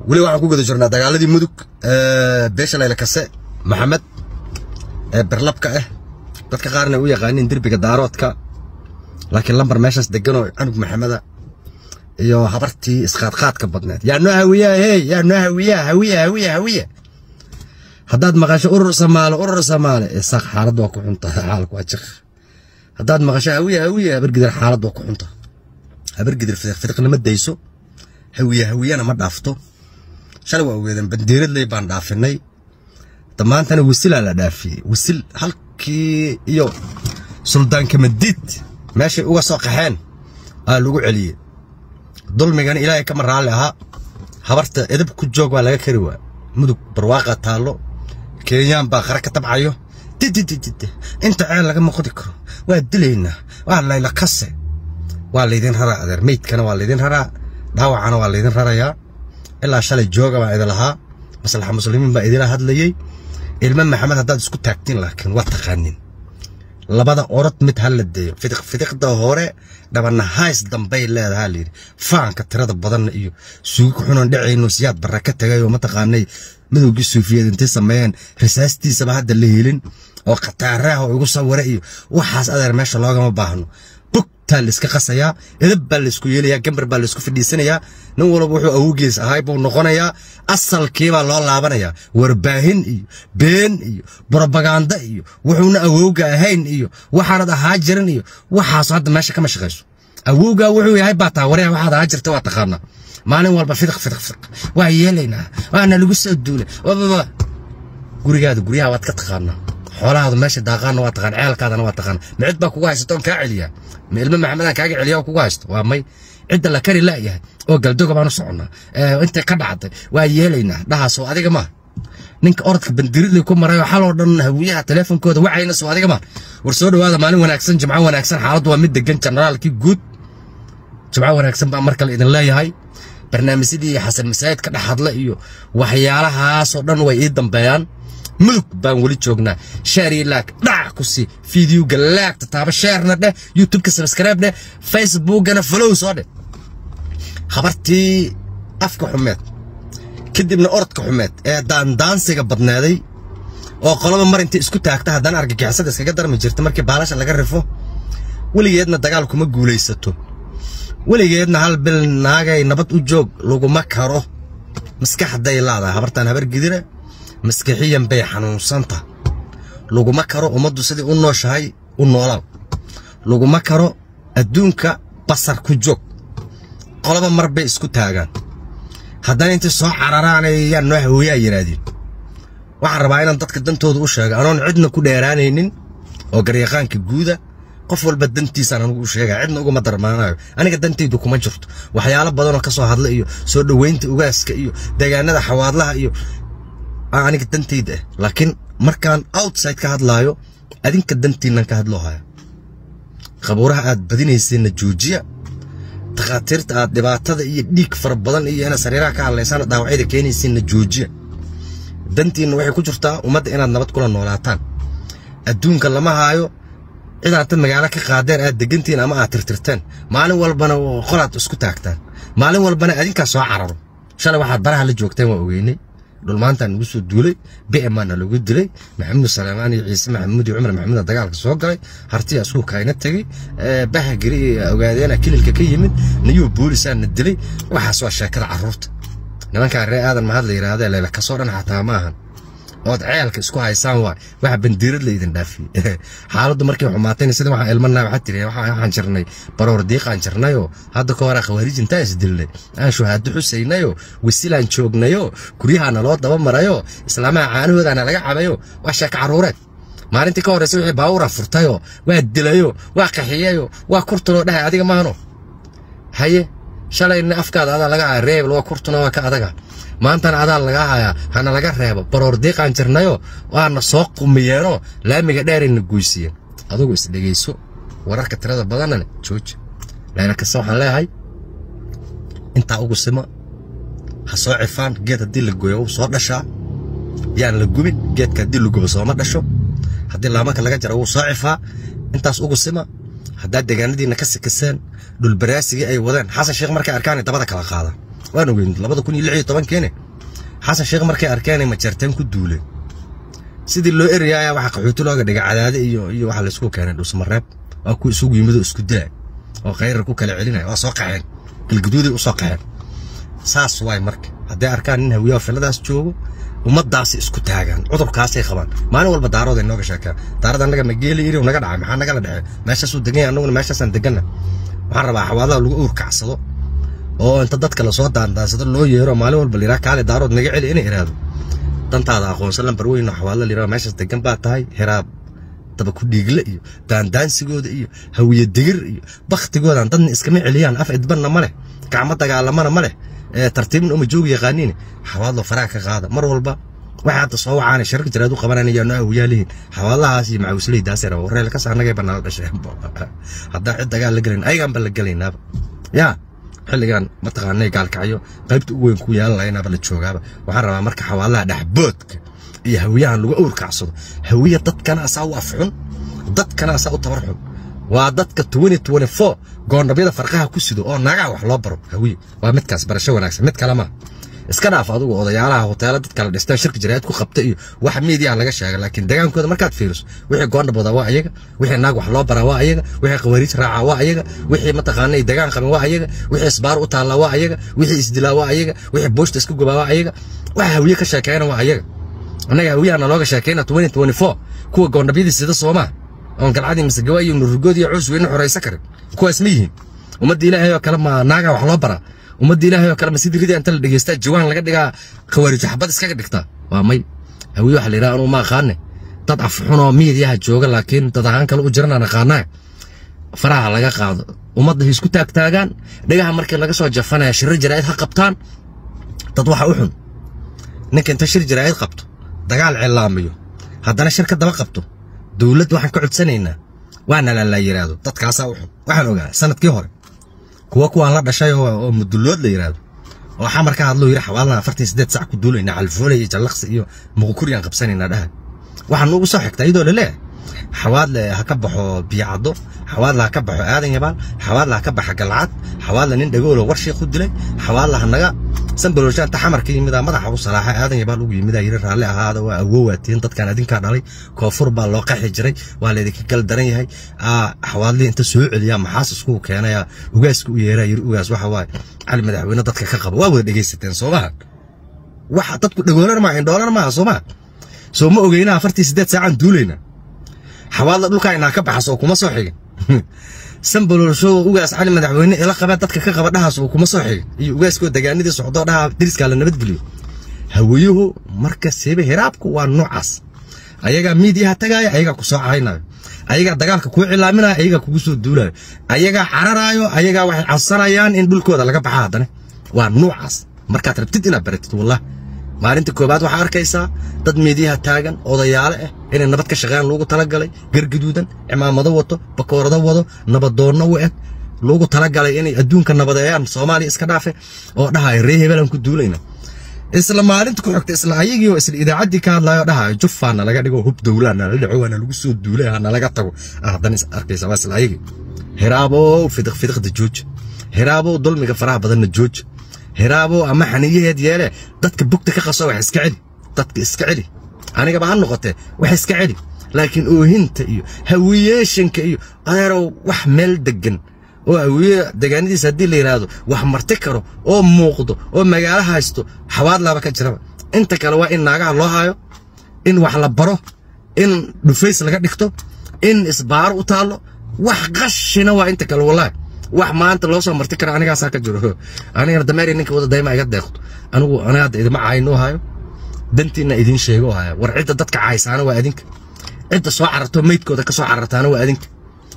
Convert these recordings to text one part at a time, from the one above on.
weli waxaan ku guda jirnaa dagaaladii mudug beesha layle kase maxamed ee berlabka ah dadka qaarna u yaqaaniin derbiga daaroodka laakiin lambar meeshaas degan oo canug maxameda iyo habartii isqaadqaadka badneed yaa noo hawiyaa hey yaa noo hawiyaa hawiya hawiya hawiya haddaad maqasho urur samaale urur samaale isaaq xaalad waa ku xunta xaalku waa jiq haddaad maqasho hawiya hawiya habargidir xaalad waa ku xunta habargidir fidiq fidiqnima dayso hawiya hawiyana ma dhaafto shalay waa ogeedeen bandiiradley baan dhaafinay damaantana wasilaa la dhaafiyey wasil halkii iyo suldaanka madiid meeshay uga soo qaxeen aa lagu celiyey dulmigana ilaahay kama raalli ahaa habarta edab ku joog waa laga kari waa mudug barwaaqa taallo kenyaan baa qara ka tabcayo didididide inta ceel lagama qodi karo waa dilaynaa waa layla kase waa laydin raraa adeer meydkana waa laydin raraa dhaawacana waa laydin rarayaa ilaa shalay jooga baa idin lahaa maslaxa muslimiin baa idila hadlayey ilmo maxamed haddaad isku taagtiin laakiin waa taqaanin labada orod mid ha la deeyo fidiq fidiqda hore dhabana hays dambay leedahaa layidhi faanka tirada badanna iyo suugi ku xunan dhacayno siyaad barra ka tagay oo mataqaanay midowgii suufiyeed intay sameeyeen risaastiisaba hadda la helin oo khataaraha oo igu sawira iyo waxaas adeer meesha loogama baahno bugtaa la iska qasayaa edab baa la isku yeelayaa gambar baa la isku fadhiisanayaa nin walba wuxuu awowgiis ahay buu noqonayaa asalkiibaa loo laabanayaa warbaahin iyo been iyo brobaganda iyo wuxuuna awowga ahayn iyo waxaanad ahaa jirin iyo waxaas hadda meesha kama shaqayso awowgaa wuxuu yahay baa taa waryaa waxaad ahaa jirta waa taqaanaa maalin walba fidiq fidiq fidiq waa yeelaynaa waana lagu soo duulay wababa gurigaada guryaha waad ka taqaanaa xoolahaadu meesha daaqaana waa taqaan ceelkaadana waa taqaan ma cid baa kugu haysato oon kaa celiyaa ma ilmo maxamedaan kaaga celiya oo kugu haysto waa may cidda la kari la'yahay oo galdoga baan u soconnaa intay ka dhacday waa yeelaynaa dhahaasoo adiga maa ninka orodka bandiridley ku maray oo xaloo dhan hawiyaha teleefonkooda wacayna soo adiga maa war soo dhowaada maalin wanaagsan jimco wanaagsan xaaladdu waa mid degan generaalkii guud jimco wanaagsan baa mar kale idin leeyahay barnaamijyadii xasan masaajid ka dhex hadla iyo waxyaalahaasoo dhan way ii dambeeyaan mudug baan weli joognaa sheer iyo laag dhac ku sii fideoga laagta taaba sheerna dheh youtubeka subscribe dheh facebookana follow soo dheh habartii afka xumeed kadibna orodka xumeed ee daandaansiga badneeday oo qolaba mar intay isku taagta haddana argagixisada iskaga darmi jirta markii baalasha laga rifo weligeedna dagaal kuma guulaysato weligeedna hal bil naagay nabad u joog laguma karo maskaxday laadahay habartaan habar gidira maskixiyan bay xanuunsanta laguma karo ummaddu sidii u nooshahay u noolaaw laguma karo adduunka basar ku joog qolaba mar bay isku taagaan haddana intay soo cararaanayaan noo hawooyaa yidhaahdeen waxaan rabaa inaan dadka dantooda u sheega anoon cidna ku dheeraanaynin oo garyaqaanka guuda qof walba dantiisaan anugu u sheegaya cidna uguma darmaanayo aniga dantaydu kuma jirto waxyaalo badanoo ka soo hadla iyo soo dhoweynta ugaaska iyo deegaanada xawaadlaha iyo aniga dantayda ah laakiin markaan outside ka hadlaayo adinka dantiinnan ka hadloo haya qabuuraha aad badinayseenna joojiya takhaatiirta aad dhibaatada iyo dhiig fara badan iyo inaad sariiraha ka hadlaysaan dhaawacyada keenaysiinna joojiya dantiinna waxay ku jirtaa ummadda inaad nabad kula noolaataan adduunka lama haayo cidaad tad magaalo ka qaadeen aad degantiin ama aad tirtirteen maalin walbana qolaad isku taagtaan maalin walbana adinkaa soo cararo shalay waxaad baraha la joogteen waa ogeynay dhulmaantaan nagu soo duulay bmaana lagu dilay maxamuud salaamaan iyo ciise maxamuud iyo cumar maxamuuda dagaalka soo galay hartiya isku kayna tegey bahagiri iyo ogaadeena kililka ka yimid nayuu boolisaana dilay waxaas waa sheekada carruurta nimankaa ree aadan mahad la yidhaahdee leela kasoo dhan xataa ma ahan ood ceelka isku haysaan waay waxa bandiirad la idin dhaafiyey xaaladdu markay xumaatayna sida waxaan ilmanaa waxaa tiri waxaan jirnay baroor diiqaan jirnayoo hadda ka hore khawaarij intaan isdilnay aan shuhaado xusaynayoo wasilaan joognayoo guryahaana loo daba marayoo islaamaha caanahoodaana laga cabayo waa sheeka carruureed maalintii ka horreysa wixii baawura furtayoo waa dilayoo waa qaxiyayoo waa kurtunoo dhahay adiga maano haye shalayna afkaada adaa laga haya reebel waa kurtuna waa ka adaga maantana adaa lagaa hayaa hana laga reebo baroor diiqaan jirnayoo waana soo qumiyeenoo laamiga dheerayna goysiiyeen adugu isdhegayso wararka tirada badanna jooji layla kasta waxaan leeyahay intaa ugu sima ha soo cifaan geed haddii la gooyo wuu soo dhashaa yaan la gubin geedka haddii la gubo sooma dhasho haddii laamanka laga jaro wuu soo cifaa intaas ugu sima haddaad deegaanadiinna ka sikiseen dhulbaraasigii ay wadeen xasan sheekh markay arkaan dabada kala qaada waan ogeyn labada kun iyo lix iyo tobankeene xasan sheekh markay arkeen ay majarteen ku duuleen sidii loo eryaaya waxa qaxooti looga dhigay cadaade iyo iyo waxa laysku keenay dhusmareeb waa ku isugu yimid oo isku daa oo khayrar ku kala celinaya waa soo qaxeen galguduuday u soo qaxeen saas waay marka hadday arkaan nin hawiyaha filadaas joogo ummadaasi isku taagaan cudurkaasay qabaan maalin walba daarooda inooga sheekaan daarada annaga ma geeli iri naga dhacay maxaa nagala dhacay meeshaasuu degan yahay annaguna meeshaasaan deganna waxaan rabaa xawaadaha lagu uurkacsado oo inta dadka lasoo daandaansado loo yeero maalin walba liraa kaale daarood naga celi inay iraado dantaada aqoonsan lambar weyn oo xawaadla liraa meeshaas degan baa tahay heraab daba ku dhiigle iyo daandaansigooda iyo hawiye digir iyo baktigoodan dadna iskama celiyaan af idbanna ma leh gacmo dagaalamana ma leh tartiibna uma joogi yaqaaniin xawaadlo faraha ka qaada mar walba waxa hadda soo wacaana shirka jiraad u qabanayaan oo awiyaalihiin xawaalahaas iyo macawisleydaas yara wareel ka saanagay banaal dhashay haddaa cid dagaal la gelin ayagaan ba la gelaynaaba yaa xilligan mataqaanay gaalkacyo qaybta ugu weyn ku yeelan lahaynaaba la joogaaba waxaan rabaa marka xawaalaha dhexboodka iyo hawiyahan lagu awrkacsado hawiya dadkana asaa u afxun dadkana asaa u tabar xun waa dadka goondhabyada farqaha ku sido oo naagaha wax loo baro hawiye waa midkaas barasho wanaagsan mid kale maa iska dhaaf adugu odayaalaha hoteela dadka la dhistaan shirka jiraayad ku qabta iyo wax miidiyaha laga sheega laakiin degaankooda markaad fiiriso wixii goondhabooda waa ayaga wixii naag wax loo baraa waa ayaga wixii khawariij raaca waa ayaga wixii mataqaanay degaan qabin waa ayaga wixii isbaar u taallaa waa ayaga wixii isdilaa waa ayaga wixii booshta iska gubaa waa ayaga waxa hawiye ka sheekeeyana waa ayaga annaga hawiyahana looga sheekeyna kuwa goondhabyadii sida soomaa oon galcadii masegawa iyo nurugood iyo cuus weyne xoraysa karin kuwaas ma yihiin ummadda ilaahay oo kale ma naaga wax loo baraa ummadda ilaahay oo kale ma sidii ridii inta la dhegeystaa jawaan laga dhigaa khawaarijo xabad iskaga dhigtaa waa may hawiye waxa la yidhaha anuu ma aqaane dad afxunoo miidiyaha jooga laakiin dad ahaan kale u jiranaan aqaanaa faraha laga qaado ummadda hay isku taagtaagaan dhagaha markii laga soo jafanaya shirro jaraa'id ha qabtaan dad waxa u xun ninka inta shir jaraa'id qabto dagaal cilaamiyo haddana shir ka daba qabto dowladda waxaan ka codsanaynaa waana lalaa yidhaahdo dadkaasaa u xun waxaan ogaa sanadkii hore kuwa kuwaan la dhashay oo mudullood la yidhaahdo oo xamar ka hadloo yidhi xawaalna afartan siddeed sac ku duulaynaa calfoolay iyo jallaqsi iyo muqukuryaan qabsanaynaa dhaha waxaan ugu soo xigtaa iyadoo laleeyahay xawaadle ha ka baxo biyacaddo xawaadle ha ka baxo aadan yabaal xawaadle ha ka baxa galcad xawaadle nin dhagoolo war sheekh u dilay xawaadle ha naga sanbalooshaan ta xamarka yimida madaxa u salaaxa aadan yabaal ugu yimida yiri raalli ahaada waa awowaatiin dadkan adinkaa dhalay koonfur baa loo qaxi jiray waa laydinka gal daran yahay xawaadlii inta soo celiyaa maxaas isku keenaya ugaaska u yeeraa yiri ugaas waxa waaye cali madaxweyne dadka ka qaba waa wada dhegaysateen soomaha waxa dadku dhagoolan maa indhoolan maaha soomaha soo ma ogeyna afartii siddeed saacaan duulayna xawaadla dhulkaa inaa ka baxas oo kuma soo xigin sanbalolsho ugaas cali madaxweyne ila qabaa dadka ka qaba dhahaas oo kuma soo xigin iyo ugaaskoo degaanadii socdoo dhaha diriskaa la nabadgeliyo hawiyuhu marka seebe hiraabku waa noocaas ayagaa miidiyaha tagaaya ayagaa ku soo caynayo ayagaa dagaalka kuu cilaaminayo ayagaa kugu soo duulayo ayagaa cararaayo ayagaa waxay codsanayaan in dhulkooda laga baxa haddana waa noocaas markaad rabtid inaad baratid wallah maalinta koobaad waxaa arkaysaa dad miidiyaha taagan odayaale ah inay nabad ka shaqeeyaan loogu talagalay gargaduudan cimaamado wato bakoorado wado nabadoonno u eg loogu talagalay inay adduunka nabadeeyaan soomaaliya iska dhaafe oo dhahaya ree hebelaan ku duulayna isla maalinta ku xigta isla ayagii oo isla idaacaddii ka hadlayo dhahayo jufaana laga dhigo hub dowlaana la dhaco waana lagu soo duulay hana laga tago haddana is arkaysa waa isla ayagii hiraabow fidiq fidiqda jooja hiraabow dulmiga faraha badanna jooja hiraabow ama xaniyaheed yeele dadka bugta ka qaso wax iska celi dadka iska celi anigaba ha noqotee wax iska celi laakiin oohinta iyo hawiyeeshanka iyo adeerow wax meel degan oo hawiye degaanadiisa haddii la yidhaahdo wax marti karo oo muuqdo oo magaalo haysto xawaadlaaba ka jiraba inta kale waa in naagaha loo hayo in wax la baro in dhufays laga dhigto in isbaaro u taallo wax qashina waa inta kale wallaahi wax maanta loo soo marti kara anigaasaa ka jiro anigana dameeri ninka wada dayma iga deeqto anigu aniga hadda idima caynoo hayo dantiina idiin sheego haya war cidda dadka caysaana waa adinka cidda soo cararto meydkooda ka soo carartaana waa adinka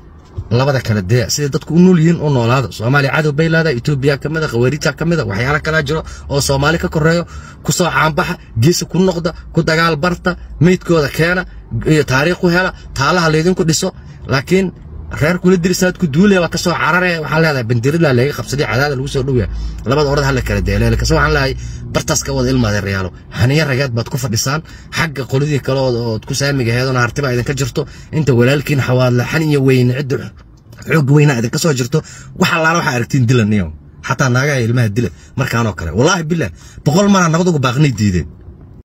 labada kale dee siday dadku u nool yihiin u noolaada soomaaliya cadow bay leedahay etoobiya ka mida khawaariija ka mida waxyaala kalaa jiro oo soomaali ka koreeyo ku soo caanbaxa geesa ku noqda ku dagaal barta meydkooda keena iyo taariikh u hela taalaha laydinku dhiso laakiin reer kula dirisaad ku duulaya waa ka soo carare waxaan leedahay bandiradla laga qabsaday cadaada lagu soo dhowyaa labada orad hala kala deeleele kase waxaan leeyahay bartaas ka wada ilmaade reyaalo haniya rageed baad ku fadhisaan xagga qoladii kale ood ku saamiga heedona hartiba idinka jirto inta walaalkiin xawaadla xaniya weyne cidda xoog weyna idinka soo jirto wax allaala waxaa aragtiin dilaniyo xataa naagaha ilmaha dila markaanoo kale wallaahi bilah boqol maraa nabad uga baaqnay diideen